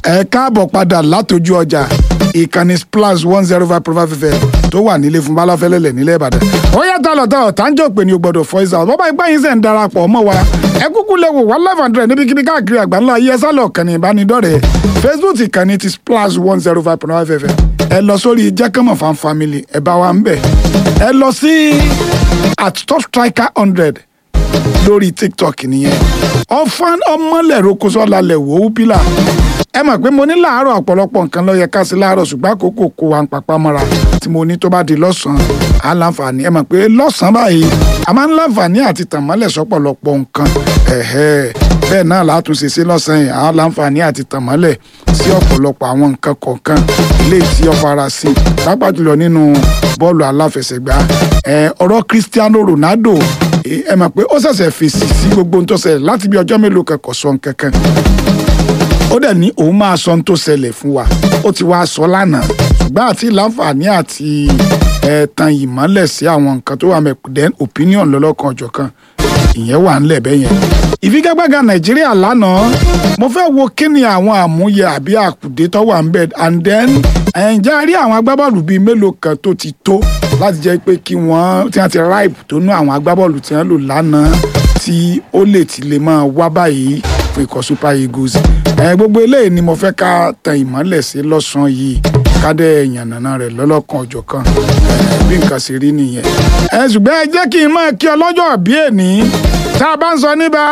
ẹ káàbọ̀ padà látọjú ọjà ìkànnì splash one zero five point five fm tó wà nílé fún balafẹ́lẹ́lẹ̀ nílẹ̀ ìbàdàn. ó yàtọ̀ lọ́tọ̀ ọ̀tánjọ́ pé ní o gbọ́dọ̀ voice out bọ́bá ìgbà yín sẹ̀ ń darapọ̀ mọ́ wa ẹ kúkú lè wò one live hundred níbikíbi káàkiri àgbáńlá ayé ẹsẹ̀ lọ kànnì ìbánidọ́rẹ̀ẹ́ facebook ìkànnì ti splash one zero five point five fm ẹ lọ sórí jẹ́kẹ́mọ̀ fan family ẹ bá wa ń bẹ̀ ẹ lọ sí at top striker hundred lórí tiktok nìyẹn ọfọn ọmọlẹ̀rọ kó sọ́la lẹ̀ wò ó pílà ẹ mọ̀ pé mo ní láàárọ̀ ọ̀pọ̀lọpọ̀ nǹkan ló yẹ ká sí láàárọ̀ ṣùgbọ́n àkókò kó wa ń papá mọ́ra tí mo ní tó bá di lọ́sàn-án á láǹfààní ẹ mọ̀ pé lọ́sàn-án báyìí a máa ń láǹfààní àti tàn mọ́lẹ̀ sọ́pọ̀lọpọ̀ nǹkan ẹ̀hẹ́ bẹ́ẹ̀ náà látúnṣe sí lọ́sàn-án yìí á láǹfààní àti tàn mọ́lẹ̀ sí ọ̀pọ̀lọpọ̀ àwọn nǹkan kọ̀ọ̀kan ilé tí ó fara sí pápá jùlọ nínú bọ́ọ̀lù aláfẹsẹ̀gbá ọ̀rọ̀ Cristiano Ronaldo ẹ mọ̀ pé ó ṣẹ̀ṣẹ̀ fèsì sí gbogbo ohun tó ṣẹlẹ̀ láti bí ọjọ́ mélòó kan kò sọ nǹkan kan ó dẹ̀ ní òun máa sọ ohun tó ṣẹlẹ̀ fún wa ó ti wá sọ lánàá ṣùgbọ́n àti láǹfààní àti ẹ̀ẹ̀tàn ìmọ́lẹ̀ sí àwọn nǹkan tó wà mẹ́kùdẹ́ opinion lọ́lọ́kan ọ̀jọ̀kan ìyẹn wà ńlẹ̀ bẹ́ẹ̀ yẹn. ìfigagbága nàìjíríà lánàá mo fẹ́ wo kí ni àwọn àmúyẹ àbí àkùdé tó wà ńbẹ̀ and then ǹjẹ́ rí àwọn agbábọ́ọ̀lù bíi mélòó kan tó ti tó láti jẹ́ pé kí wọ́n tí wọ́n ti ripe tó nú àwọn agbábọ́ọ̀lù tí wọ́n lò lánàá tí ó lè ti lè máa wá báyìí fún ikọ̀ super eagles ẹ gbogbo eléyìí ni mo fẹ́ ká tan ìmọ́lẹ̀ sí lọ́sàn-án yìí kádẹ́ ìyànnànà rẹ̀ lọ́lọ́kan ọ̀jọ̀kan bí nǹkan ṣe rí nìyẹn. ẹ ṣùgbọ́n ẹ jẹ́ kí n máa kí ọlọ́jọ́ bí èní tá a bá ń sọ níbà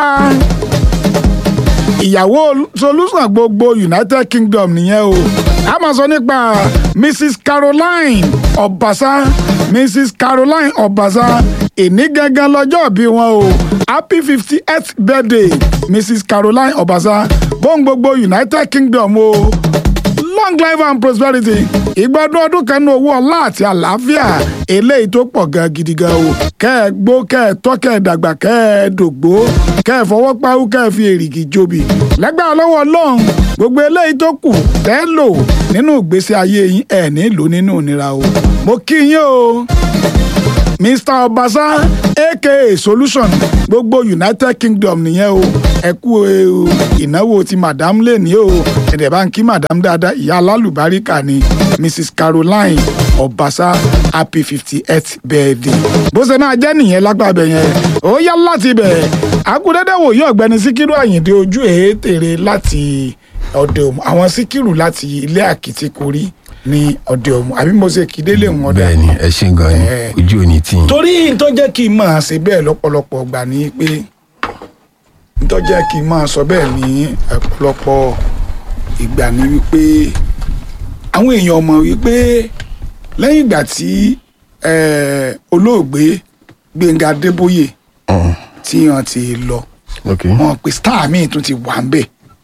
ìyàwó solution gbogbo united kingdom nìyẹn o a máa sọ nípa mrs caroline ọbaṣá mrs caroline ọbaṣá èní gangan lọ́jọ́ bí wọn o happy fifty eighth birthday mrs caroline ọbaṣá bóun gbogbo united kingdom o long life and prosperity ìgbádùn ọdún kan ní owó ọlá àti àlàáfíà eléyìí tó pọ̀ gan gidi gan o kẹ́ ẹ gbó kẹ́ ẹ tọ́ kẹ́ ẹ dàgbà kẹ́ ẹ dògbó kẹ́ ẹ fọwọ́ páwú kẹ́ ẹ fi èrìgì jobi lẹ́gbàá lọ́wọ́ ọlọ́run gbogbo eléyìí tó kù tẹ́ lò nínú ìgbésí ayé yín ẹ̀ ní lò nínú ìnira o mo kí yín o mr ọbaṣá aka solution gbogbo united kingdom nìyẹn o ẹ kú ìnáwó ti madam lẹ́ni o ẹ̀dẹ̀ bá ń kí madam dáadáa ìyá alálùbáríkà ni mrs caroline ọbaṣá happy fifty eight birthday bó ṣe máa jẹ́ nìyẹn lágbàbẹ̀ yẹn ó yá láti bẹ̀ akúndédé wòye ọ̀gbẹ́ni síkírù àyìndé ojú èétèrè láti ọ̀dọ̀ àwọn síkírù láti ilé àkìtìkórí ní ọdẹ ọmọ àbí mo ṣe kí délé wọn dà. bẹ́ẹ̀ni ẹ ṣe gan ni ojú ò ní tì í. torí n tó jẹ́ kí n máa ṣe bẹ́ẹ̀ lọ́pọ̀lọpọ̀ gbà ní pé n tó jẹ́ kí n máa sọ bẹ́ẹ̀ ní ọ̀pọ̀lọpọ̀ ìgbà ní wípé àwọn èèyàn mọ̀ wípé lẹ́yìn ìgbà tí olóògbé Gbẹ́ngà Adébóyè tí wọ́n ti lọ wọ́n pe star míì tún ti wà ń bẹ̀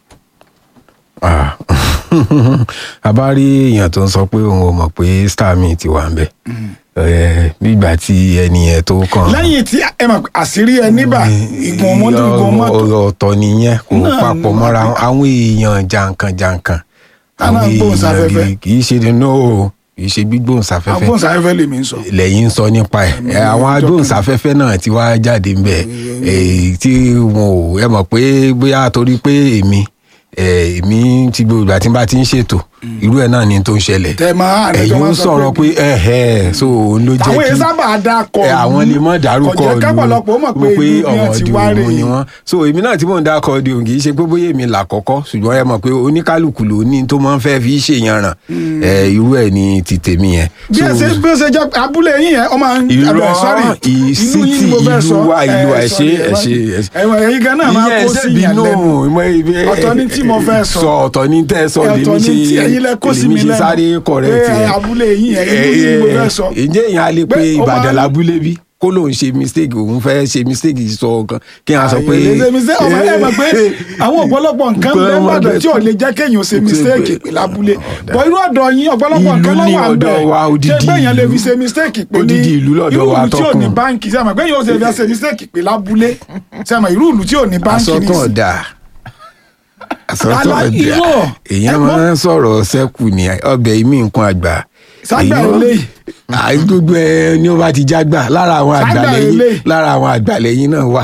a bá rí èèyàn tó ń sọ pé òun ò mọ̀ pé star mi ti wà ń bẹ̀ nígbà tí ẹni yẹn tó kàn. lẹ́yìn tí ẹ mọ̀ àṣírí ẹ níbà ìgbọ̀n mọ́tò ìgbọ̀n mọ́tò. ọ̀rọ̀ ọ̀tọ̀ nìyẹn kò papọ̀ mọ́ra àwọn èèyàn jàǹkàn jàǹkàn àwọn èèyàn kì í ṣe nínú o kì í ṣe gbígbóhùnsáfẹ́fẹ́ agbóhùnsáfẹ́fẹ́ lèmi ń sọ. lẹ́yìn ń sọ nípa ẹ̀ àwọn agbóhùnsáfẹ́fẹ́ náà ti wá jáde ń bẹ̀ tí wọn ò ẹ mọ̀ pé bóyá torí pé èmi èmi ti gbogbo ìgbà tí n bá ti ń ṣètò irú ẹ̀ náà ni tó ń ṣẹlẹ̀ tẹ máa ẹ̀yin ń sọ̀rọ̀ pé ẹ̀hẹ́ so ló jẹ́ kí àwọn èèyàn sábà dákọ̀ àwọn lè mọ̀ dárúkọ ọ̀jẹ̀ kápọ̀lọpọ̀ mọ̀ pé ìlú ni wọ́n ti wá rè ni wọ́n so èmi náà tí mò ń dákọ̀ di òun kì í ṣe pé bóyá èmi là kọ́kọ́ ṣùgbọ́n ẹ mọ̀ pé oníkálukú ló ní tó máa ń fẹ́ fi ṣèyànràn irú ẹ̀ ni ti tèmi yẹn. bí ẹ ṣe bí ó ṣe jẹ abúlé yín yẹn ọmọ irọ́ ìsítì ìlú wa ìlú wa ẹ̀ṣẹ̀ ẹ̀ṣẹ̀ ẹ̀wọ̀n ẹ̀yin gan náà máa kó sí yàn lẹ́nu ọ̀tọ̀ ní tí mo fẹ́ sọ ọ̀tọ̀ ní tẹ́ sọ lèmi ṣe ẹ̀yin lẹ kó sí mi lẹ́nu sáré correct ẹ abúlé yín yẹn ìlú yín mo fẹ́ sọ. ǹjẹ́ èèyàn á lè pe ìbàdàn lábúlé bí kó lóun ṣe mistake òun fẹ́ ṣe mistake sọ kan kí n sọ pé. ṣe mistake ọmọ ẹ mọ̀ pé àwọn ọ̀pọ̀lọpọ̀ nǹkan bẹ́ẹ̀ bàdàn tí ò lè jẹ́ kéèyàn ṣe mistake pé lábúlé bọ̀ irú ọ̀dọ̀ yín ọ̀pọ̀lọpọ̀ nǹkan lọ́wọ́ àbẹ̀ ṣé pé èèyàn lè fi ṣe mistake pé ní ìlú ìlú tí ò ní báńkì sẹ́mọ̀ pé èèyàn ò ṣe fi ṣe mistake pé lábúlé sẹ́mọ̀ irú ìlú tí ò ní báńkì ní asọ́tọ̀ ọ̀dà asọ́tọ̀ ọ̀dà èèyàn máa ń sọ̀rọ̀ sẹ́kù ní ọbẹ̀ ìmí nǹkan àgbà ságbà eléyìí gbogbo ẹ ní ó bá ti jágbà lára àwọn Ságbà àgbàlẹ̀yìn eléyìí. lára àwọn àgbàlẹ̀yìn náà wà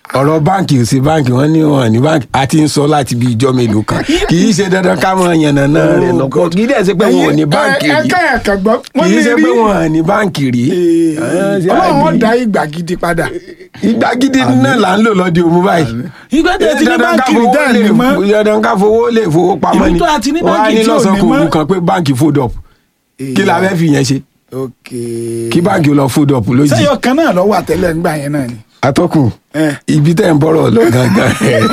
ọ̀rọ̀ báǹkì ò sí báǹkì wọ́n ní wọn ní báǹkì a ti ń sọ láti bí ijọ́ mélòó kan kì í ṣe dandan ká mọ yànnàná rẹ̀ lọ́pọ̀ kì í dẹ̀ ṣe pé wọn ò ní báǹkì ẹ rí ká ẹ̀ka gbọ́ kì wọ́n í ní ṣe rí pé wọn ò ní báǹkì rí. ọlọ́run wọn dá ìgbà gidi padà ìgbà gidi náà là ń lò lọ́dí òmu báyìí. ìgbà tẹ̀ ti ní Dandan ká báńkì rí fowó dá lè- ní mọ́. dandan ká fowó lè fowó pamọ́ Ìlú ni tó a ti ní wọ́n á báǹkì ní tí ò lọ́sàn ní kò mọ́. wù kan pé báǹkì fold up kí la fẹ́ fi yẹn ṣe ok kí báǹkì lọ fold up lójijì. sẹ́yọ̀ kan náà lọ́wọ́ àtẹ́lẹ̀ ńgbà yẹn náà ni. atọ́kùn Eh. ibi tẹ́ ń bọ̀rọ̀ lọ gangan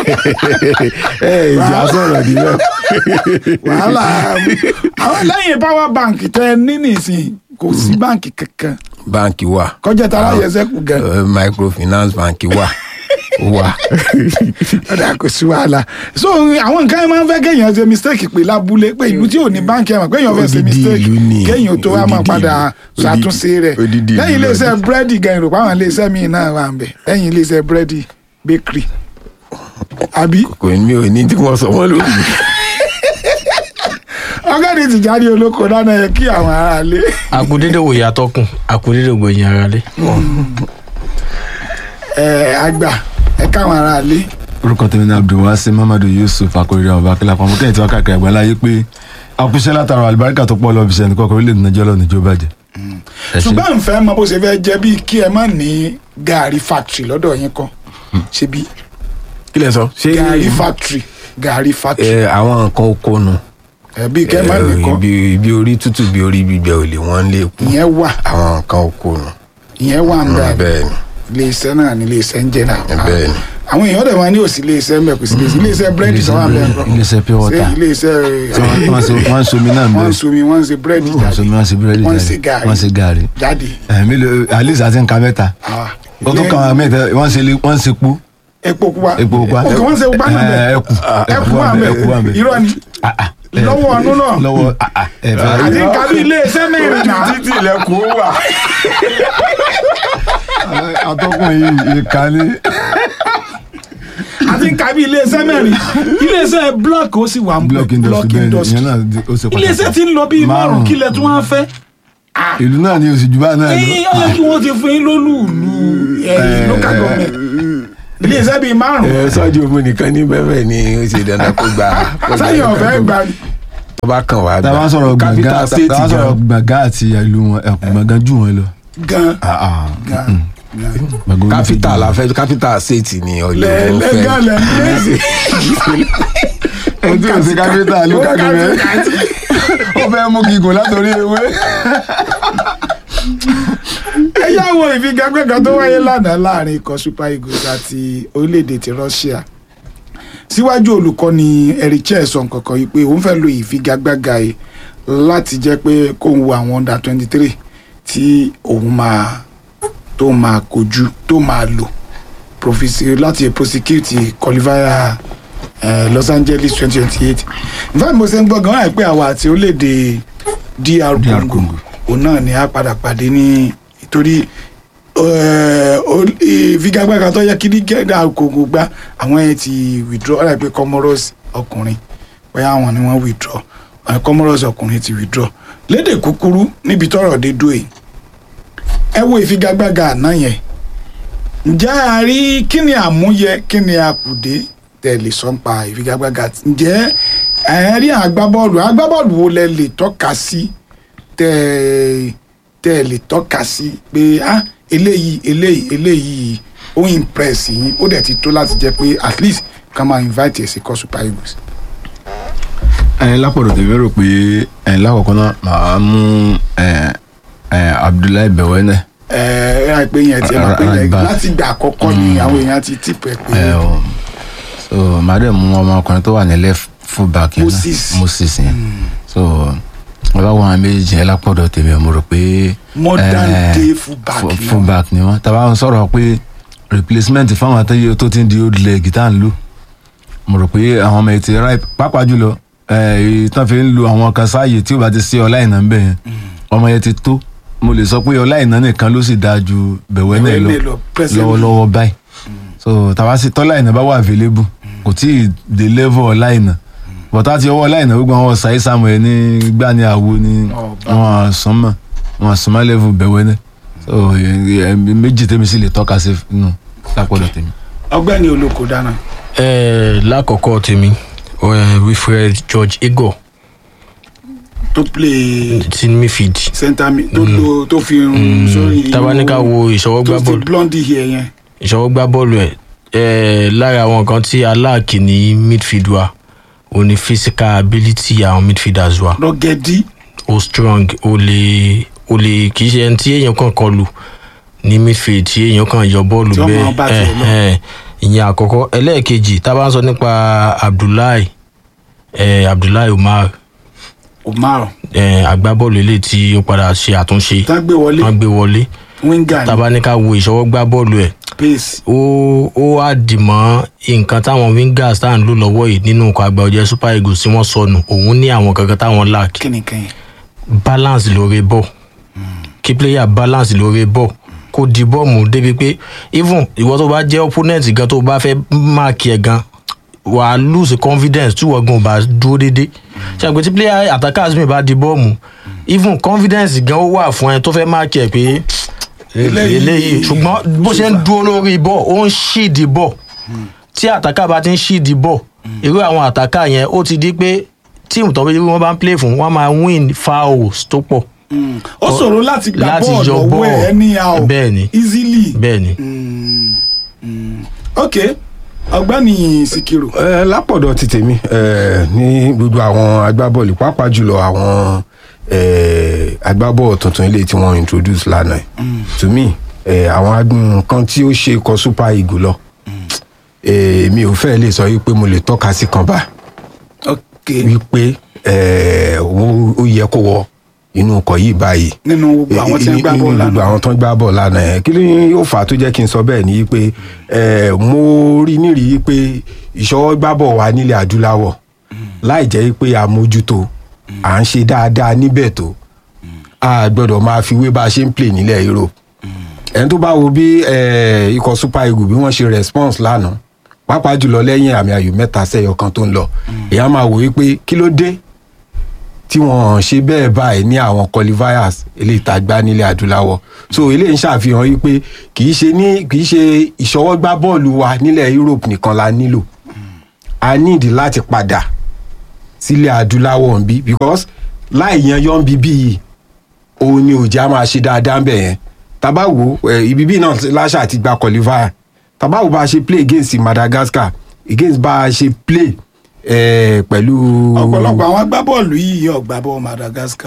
ẹ ìjà sọ̀rọ̀ nílẹ̀. wàhálà àwọn lẹ́yìn power bank tẹ ẹ ní nìsín kò sí báǹkì kankan báǹkì wà kọjá tara yẹsẹ kù gan Eh, microfinance báǹkì wà ó wà. ọ̀dà kò sí wàhálà so àwọn nǹkan yẹn máa ń fẹ́ kéèyàn ṣe mistake pé lábúlé pé ìlú tí ò ní báǹkì ẹ̀ mọ̀ pé èèyàn fẹ́ ṣe Odidi mistake ìlú ni. kéèyàn tó wá máa Odidi padà ìlú. ṣàtúnṣe rẹ̀ Odidi ìlú lẹ́yìn iléeṣẹ́ lọ́dún. búrẹ́dì gan ìròpá àwọn iléeṣẹ́ míì náà wà ń bẹ̀ lẹ́yìn iléeṣẹ́ búrẹ́dì bakery àbí kò ní mi ò ní tí wọ́n sọ wọ́n lórí. ọgọ́dì ti jáde olóko dáná yẹ kí àwọn aráalé àkúdédé wò yàtọ̀ kùn àkúdédé wò yẹn ara lé. ẹ̀ àgbà ẹ̀ káwọn aráalé orúkọ tèmi ní abdulwasi mamadu yusuf akọrin ọba akílà pàmò kẹ́hìn tí wọ́n káàkiri àgbà láyé pé àkúṣe látara àlùbáríkà tó pọ̀ lọ́ọ́ fi ṣe ẹnì kọ́kọ́ orílẹ̀-èdè nàìjíríà lọ́ọ́ níjó bàjẹ́. Ẹ ṣé. ṣùgbọ́n nfẹ́ mọ bó ṣe fẹ́ jẹ́ bíi kí ẹ má ní gàrí factory lọ́dọ̀ yín kan ṣe bí kí lẹ sọ. ṣé gàrí factory gàrí factory ẹ àwọn nǹkan oko nu ẹ bíi kẹ́ ẹ má Eh, nìkan ibi ibi orí tútù bí orí gbígbẹ ò lè wọ́n lè kú ìyẹn wà àwọn nǹkan oko nu. ìyẹn wà ń bẹ bẹ́ẹ̀ ni ilé iṣẹ́ náà ní ilé iṣẹ́ ń jẹ́ náà bẹ́ẹ̀ ni. àwọn èèyàn dẹ̀ máa ní òsì ilé iṣẹ́ mẹ́ kò sí ilé iṣẹ́ ilé iṣẹ́ búrẹ́dì tó wà bẹ́ẹ̀ kọ́ Ilé-iṣẹ́ pure water. ilé iṣẹ́ wọ́n ṣe- wọ́n ń somi náà ń wọ́n ń bẹ̀ somi wọ́n ń ṣe búrẹ́dì wọ́n ń somi wọ́n ń ṣe búrẹ́dì wọ́n ń ṣe jáde gàrí wọ́n ń ṣe gàrí. jáde ẹ̀mí lè alice àti nǹkan mẹ́ta Ah. ó tún kàn án mẹ́ta wọ́n ń ṣe lé- wọ́n ń ṣe kú epo pupa epo pupa òkè wọ́n ń ṣe pupa náà Eh, bẹ́ẹ̀ ẹkù ẹkù wà wà ń bẹ̀, ẹkù wà ń bẹ́ẹ̀ bẹ̀. irọ́ ni Ah, ah, eh, lọ́wọ́ ọ̀nù náà lọ́wọ́ ah, ah, ẹ fẹ́ àti kábí ilé iṣẹ́ mẹ́rin náà títí ilẹ̀kùn ó wà. atọ́kùn yìí ìkànnì àti kábí ilé iṣẹ́ mẹ́rin ilé iṣẹ́ block ó sì wà ń block bẹ̀ industry bẹ́ẹ̀ ni industry ìyẹn náà di- ó ṣe ilé iṣẹ́ pàtàkì ti ń lọ bíi márùn Márùn-ún. kílẹ̀ tí wọ́n á fẹ́ ìlú náà ni oṣù jùbá náà lọ ẹ̀yìn ọ̀yọ́ kí wọ́n ti fún yín lólùlù ẹ̀yìn local government ilé iṣẹ́ bíi márùn ẹ sọ́jú omi nìkan ní bẹ́ẹ̀ ni ó ṣe dandan kó gba. kó gba sáyẹn ọ̀fẹ́ gbà tó bá kàn wá tá a bá sọ̀rọ̀ capital gbọ̀ngàn state tá a bá sọ̀rọ̀ gan. gbọ̀ngàn àti ìlú wọn ẹ̀kún gbọ̀ngàn jù wọn lọ. gan Ah, ah, gan mm, gan gbọ̀ngàn orí ti capital jù la wọn. fẹ́ capital state ni ọ̀yọ́ lẹ ló lẹ fẹ́. gan lẹ lẹ Ẹni tí ò sí capital ló ká gbẹ̀rẹ̀ ó fẹ́ mú gígùn látòrí ewé. ẹ yá wo ìfigagbẹ́gan tó wáyé lánàá láàrin ikọ̀ super eagles àti orílẹ̀-èdè ti russia síwájú olùkọ́ni erichel sọ nǹkankan yìí pé òun fẹ́ lo ìfigagbága yìí láti jẹ́ pé kóun wo àwọn under twenty three tí òun máa tó máa kojú tó máa lò profisi láti prosecute qualifier eh, los angeles twenty twenty eight nfa mo ṣe ń gbọ́ gan-an pé àwa àti orílẹ̀-èdè dr DR congo Congo. òun náà ni a padà pàdé ní torí eh, ó- ìfigagbága tó yẹ kí ní dr congo gbá àwọn yẹn ti withdraw ọ̀rẹ́ pé comoros ọkùnrin bóyá àwọn ni wọ́n withdraw àwọn comoros ọkùnrin ti withdraw lédè kúkúrú níbi tọ́rọ̀ dé dúró yìí ẹ wo ìfigagbága àná yẹn ǹjẹ́ a rí kí ni àmúyẹ kí ni àkùdé tẹ̀lé sọ́npa ìfigagbága ǹjẹ́ ẹ rí agbábọ́ọ̀lù agbábọ́ọ̀lù wo lẹ lè tọ́ka sí tẹ́ tẹ́ lè tọ́ka sí pé ah eléyìí eléyìí eléyìí ó impress yín ó dẹ̀ ti tó láti jẹ́ pé at least ká máa invite ẹ̀ sí kọ́ super eagles. ẹyin lápọ̀dọ̀ tèmi rò pé ẹyin lákọ̀ọ́kọ́ náà màá mú ẹyin, ẹyin, abdullahi bẹ̀wẹ́nẹ̀ ẹ ẹ ẹ pé yẹn ti ẹ máa pé yẹn Right back. láti gbà àkọ́kọ́ ni àwọn èèyàn ti tìpẹ́ pé ẹ ọ so màá dẹ̀ mú ọmọkùnrin tó wà ní left full back yẹn náà, Moses. moses yẹn so ọba wọn àwọn méjì yẹn lápọ̀dọ̀ tèmi mo rò pé modern eh, day fullback fu- ni full wọ́n. back ni wọn tàbá ń sọ̀rọ̀ pé replacement fáwọn àtẹ́yẹ tó ti ń di old leg tá à ń lò mo rò pé àwọn ọmọ ètò ripe pàápàá jùlọ èyí tán fi ń lo àwọn kan sáàyè tí ó bá ti sí ọlá ìná ń bẹ̀ yẹn ọmọ yẹn ti tó mo lè sọ pé ọlá ìná nìkan ló sì dáa ju bẹ̀wẹ́ náà lọ Bẹ̀wẹ̀ lọ, presently. lọ́wọ́lọ́wọ́ báyìí so tàbá sí tọ́lá ìná bá wà available kò tí ì dé level ọlá ìná bọ̀tá ti ọwọ́ ọlá ìná gbogbo àwọn sàyé sàmù ẹ̀ ní gbá ní àwo ní Ọba. wọn àsánmọ̀ wọn àsánmọ̀ level bẹ̀wẹ́ náà so ẹ- ẹ- méjì tèmi sì lè tọ́ka sí nù lápọ̀dọ̀ tèmi. ọgbẹ́ni olóko dáná ẹ lákọ̀ọ́kọ́ tèmi eh, wilfred george igor tó play ti midfield center mid tó lo tó fi irun sórí tabaníkà wo ìṣọwọ́ gbá tó fi bọ́ọ̀lù blondie hair yẹn ìṣọwọ́ gbá bọ́ọ̀lù ẹ̀ ẹ̀ lára àwọn nǹkan tí aláàkì ní midfield wa ò ní physical ability àwọn midfielders wa rọgẹdí ó strong ó lè ó lè kì í ṣe ẹni tí èèyàn kàn kọlù ní midfield tí èèyàn kàn yọ bọ́ọ̀lù Tí wọ́n máa bá bẹ́ẹ̀ tiẹ̀ lọ. ẹ̀ ẹ̀ ìyẹn àkọ́kọ́ ẹlẹ́ẹ̀kejì tá a bá ń sọ nípa abdullahi ẹ̀ abdullahi umar omar ẹ̀ agbábọ́ọ̀lù eléyìí tí ó padà ṣe àtúnṣe tán gbé wọlé wọ́n gbé wọlé winger tá a bá ní ká wo ìṣọwọ́ gbá bọ́ọ̀lù ẹ̀ pace ó ó wá dìmọ́ nǹkan táwọn wingers tá à ń lò lọ́wọ́ yìí nínú nǹkan àgbà ọjọ́ super eagles tí wọ́n sọnù òun ní àwọn kankan táwọn lack kínníkínní balance lórí ball kí player balance lórí ball kó di bọ́ọ̀mù débi pé even ìwọ tó bá jẹ́ opponent gan tó bá fẹ́ máàkì ẹ̀ gan wà á lose confidence tí wọ́n gan ò bá dúró déédéé ṣàgbé tí player attackers mi bá di bọ́ọ̀mù even confidence gan ó wà fún ẹ tó fẹ́ máàkì ẹ̀ pé Eléyìí- eléyìí ṣùgbọ́n bó ṣe ń dúró lórí ball ó ń ṣíìdì ball tí àtàkà bá ti ń ṣíìdì ball irú àwọn àtàkà yẹn ó ti di pé tíìmù tó bí wọ́n bá ń play fún wọ́n máa win fouls tó pọ̀ ó ṣòro láti gba láti bọ́ọ̀lù yọ ọwọ́ ẹ̀ ball. anyhow Bẹ́ẹ̀ni. easily bẹ́ẹ̀ ni. Mm, mm. ok ọgbẹ́ni sikiru ẹ lápọ̀dọ̀ ti tèmi ẹ ní gbogbo àwọn agbábọ́ọ̀lù pàápàá jùlọ àwọn ẹ agbábọ́ọ̀lù tuntun ilé tí wọ́n introduce lánàá ẹ̀ to me ẹ àwọn ag- nǹkan tí ó ṣe kọ super eagle lọ ẹ mi ò fẹ́ lè sọ wípé mo lè tọ́ka sí kan bá ok wípé ẹ ó ó yẹ kó wọ inú ọkọ̀ yìí báyìí nínú gbogbo àwọn tí wọ́n gbá nínú bọ́ọ̀lù gbogbo lánàá àwọn tó ń gbá bọ́ọ̀lù lánàá ẹ̀ kí ló yóò fà á tó jẹ́ kí n sọ bẹ́ẹ̀ ni pé ẹ̀ mo rí nírìí pé ìṣọwọ́ gbá bọ̀ wá nílẹ̀ adúláwọ̀ láì jẹ́ pé àmójútó à ń ṣe dáadáa níbẹ̀ tó a gbọ́dọ̀ máa fi wé bá a ṣe ń play nílẹ̀ Europe ẹni tó bá wo bí ẹ̀, ikọ̀ super eagle bí wọ́n ṣe response lánàá pàápàá jùlọ lẹ́yìn àmì ayò mẹ́ta sẹ́yọ kan tó ń lọ èèyàn máa wò wípé kí ló dé tí wọn ṣe bẹ́ẹ̀ báyìí ní àwọn qualifiers eléyìí tá a gbá nílẹ̀ adúláwọ̀ so eléyìí ń ṣàfihàn yìí pé kì í ṣe ní kì í ṣe ìṣọwọ́gbá bọ́ọ̀lù wa nílẹ̀ Europe nìkan la nílò a need láti padà sílẹ̀ adúláwọ̀ ń bí because láì yan yọ̀ ń bí bíi òun ni òjá máa ṣe dáadáa ń bẹ̀ yẹn tábà wò ẹ ibi bí náà láṣà ti gba qualifier tábà wò bá a ṣe play against Madagascar against bá a ṣe play ẹ pẹ̀lú ọ̀pọ̀lọpọ̀ àwọn agbábọ́ọ̀lù yìí yóò gbá bọ́ọ̀ Madagascar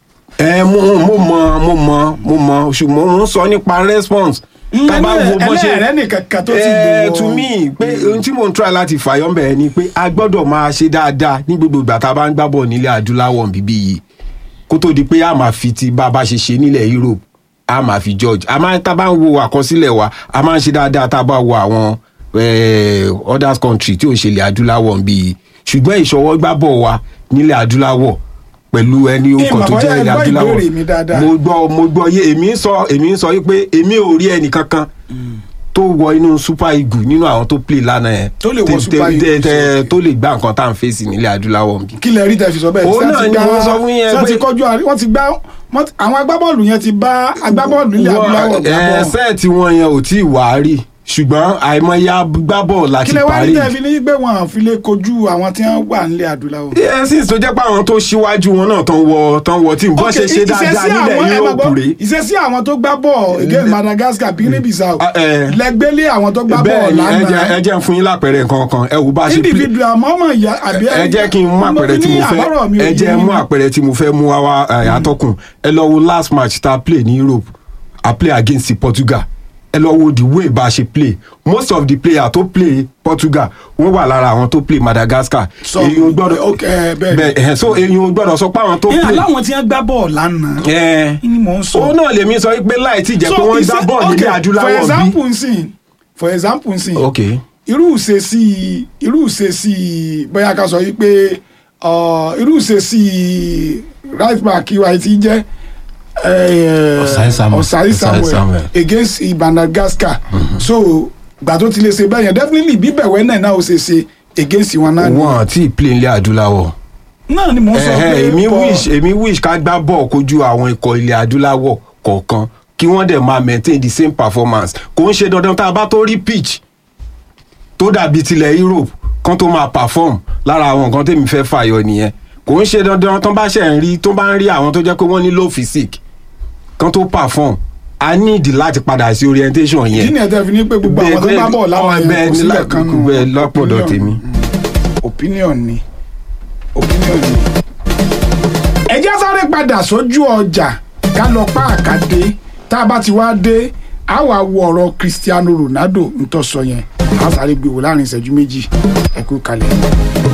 ẹ mo mo mọ mo mọ mo mọ ṣùgbọ́n mo ń sọ nípa response tábà wo bó ṣe ẹlẹ́rẹ́ nìkan kan tó ti ẹ lò ó to me pé ohun tí mo ń try láti fàyọ́ bẹ̀rẹ̀ ni pé a gbọ́dọ̀ máa ṣe dáadáa ní gbogbo ìgbà tá a bá ń gbá bọ̀ nílẹ̀ adúláwọ̀ bíbí yìí kó tó di pé a máa fi ti bá a bá ṣe ṣe nílẹ̀ Europe a máa fi George a máa tá a bá ń wo àkọsílẹ̀ wa a máa ń ṣe dáadáa tá a bá wo àwọn eh, others country tí ò ń ṣe ilẹ̀ adúláwọ̀ bí yìí ṣùgbọ́n ìṣọwọ́ gbá bọ̀ wa nílẹ̀ adúláwọ̀ pẹ̀lú ẹni orúkọ tó Ìmọ̀ jẹ́ bóyá ilẹ̀ ẹ gbọ́ adúláwọ̀ ìbéèrè mi dáadáa. mo gbọ́ mo gbọ́ yé èmi ń sọ èmi ń sọ yí pé èmi ò rí ẹnì kankan tó wọ inú super eagle nínú àwọn tó play lánàá yẹn Tó lè wọ tẹ- Super tẹ- Eagles, tẹ- tó lè gbá nǹkan tá à ń fèsì nílẹ̀ adúláwọ̀ bí. kí lẹ rí tẹ fi sọ bẹ́ẹ̀ Òun Ṣé náà ti ni gbá- mo sọ fún yẹn ṣé pé- ti kọjú àrí wọ́n ti gbá wọ́n ti- àwọn agbábọ́ọ̀lù yẹn ti bá agbábọ́ọ̀lù ilẹ̀ adúláwọ̀ gbá ẹ bọ́ọ̀ sẹ́ẹ̀tì wọn yẹn ò tí ì wá rí ṣùgbọ́n àìmọye agbábọ̀ kí láti lẹ wá rí parí. tẹ fi ní pé wọn à fi lè kojú àwọn tí wọ́n wà nílẹ̀ adúláwọ̀. ẹ sì tó jẹ́ pé àwọn tó ṣíwájú wọn náà tán wọ tán wọ tí nǹkan ṣe ṣe Ok, dáadáa ìṣesí nílẹ̀ àwọn- ẹ máa Europe gbọ́, rèé. ìṣesí àwọn tó gbá bọ́ọ̀ against Madagascar Guinea Bissau Ah, eh. lẹgbẹ́lé àwọn tó gbá bọ́ọ̀ bẹ́ẹ̀ ni ẹ jẹ́- ẹ lánàá jẹ́ ń fún yín lápẹẹrẹ nǹkan kan ẹ wò bá a ṣe play- individual mọ́mọ́ ìyá àbí ẹ jẹ́ kí n mú àpẹẹrẹ tí mo àbọ̀rọ̀ mi fẹ́ ò ẹ yé jẹ́ yín. mú àpẹẹrẹ tí mo fẹ́ mú wá wá ẹ, atọ́kùn ẹ lọ wo last match tá a play ní Europe a play against Portugal ẹ lọ wo the way bá a ṣe play most of the players tó play Portugal wọ́n wà lára àwọn tó play Madagascar Sọ- èyí ò gbọ́dọ̀ ok, ẹ, bẹ́ẹ̀ ni. bẹ́ẹ̀ ẹ̀, so èyí ò gbọ́dọ̀ sọ pé àwọn tó ẹ play aláwọn tí wọ́n gbá bọ́ọ̀ lánàá ẹ kí ni mò ń sọ. òun náà lèmi sọ pé láì tí jẹ́ pé wọ́n gbá ìṣe- bọ́ọ̀lù ok, nílẹ̀ adúláwọ̀ for bí. example nsìn for example nsìn ok irú ìṣesí irú ìṣesí bóyá ká sọ yìí pé ọ, irú ìṣesí right back wa ti jẹ́ eh, Osai Samuel. Osai Osai Samuel Samuel. against Madagascar so gbà tó ti lè ṣe bẹ́ẹ̀ yẹn definitely bíbẹ̀wẹ́ náà náà ó ṣe ṣe against wọn náà ni wọn àti play nílẹ̀ adúláwọ̀. náà ni mò ń sọ Ẹ̀hẹ́, pé èmi bọ̀- wish èmi wish ká gbá bọ́ọ̀ kojú àwọn ikọ̀ ilẹ̀ adúláwọ̀ kọ̀ọ̀kan kí wọ́n dẹ̀ máa maintain the same performance kò ń ṣe dandan tá a bá tó rí pitch tó dàbí tilẹ̀ Europe kan tó máa perform lára àwọn nǹkan tèmi fẹ́ fàyọ nìyẹn kò ń ṣe dandan tó bá ṣe ń rí tó bá ń rí àwọn tó jẹ́ pé wọ́n ní low physique kan tó perform a need láti padà sí orientation kí yẹn ni ẹ tẹ́ fi ní pé gbogbo àwọn tó bá bọ̀ láwọn bẹ́ẹ̀ yẹn kò ni sílẹ̀ kan nù bẹ́ẹ̀ lọ́pọ̀dọ̀ opinion. tèmi. opinion ni opinion ni. ẹ jẹ́ sáré padà sójú ọjà ká lọ pa àkàdé tá a bá ti wá dé a wà wo ọ̀rọ̀ Cristiano Ronaldo ń tọ́ sọ yẹn a sáré gbé wò láàrin ìṣẹ́jú méjì ẹ kú kalẹ̀.